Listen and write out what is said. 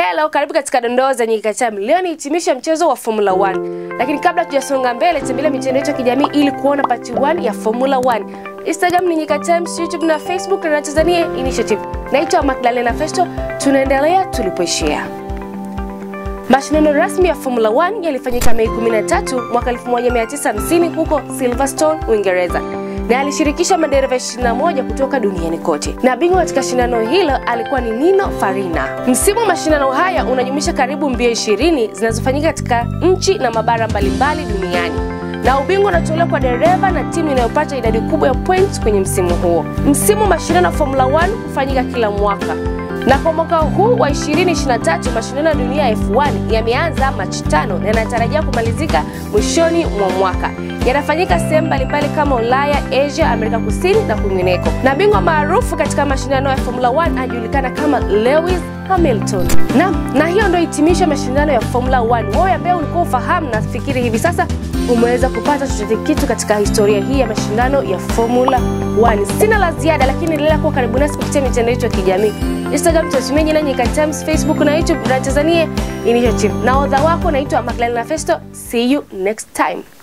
Hello, karibu katika dondoo za Nyika Time. Leo ni hitimisho mchezo wa Formula 1. Lakini kabla tujasonga mbele, tembelea mitandao yetu ya kijamii ili kuona part 1 ya Formula 1. Instagram ni Nyika Times, YouTube na Facebook na Tanzania Initiative. Naitwa Magdalena Festo, tunaendelea tulipoishia. Mashindano rasmi ya Formula 1 yalifanyika Mei 13 mwaka 1950 huko Silverstone, Uingereza na alishirikisha madereva 21 kutoka duniani kote, na bingwa katika shindano hilo alikuwa ni Nino Farina. Msimu wa mashindano haya unajumuisha karibu mbio 20 zinazofanyika katika nchi na mabara mbalimbali duniani na ubingwa unatolewa kwa dereva na timu inayopata idadi kubwa ya points kwenye msimu huo. Msimu wa mashindano ya Formula 1 hufanyika kila mwaka na kwa mwaka huu wa 2023 mashindano ya dunia ya F1 yameanza Machi tano na yanatarajia kumalizika mwishoni mwa mwaka. Yanafanyika sehemu mbalimbali kama Ulaya, Asia, Amerika Kusini na kwingineko, na bingwa maarufu katika mashindano ya Formula 1 anajulikana kama Lewis Hamilton. Na, na hiyo ndio hitimisho mashindano ya Formula 1. Wewe ambaye ulikuwa ufahamu, nafikiri hivi sasa umeweza kupata chochote kitu katika historia hii ya mashindano ya Formula 1. Sina la ziada, lakini endelea kuwa karibu nasi kupitia mitandao yetu ya kijamii Instagram tunatumia jina Nyika Times, Facebook na YouTube na Tanzania Initiative. Na odha wako naitwa Magdalena Festo. See you next time.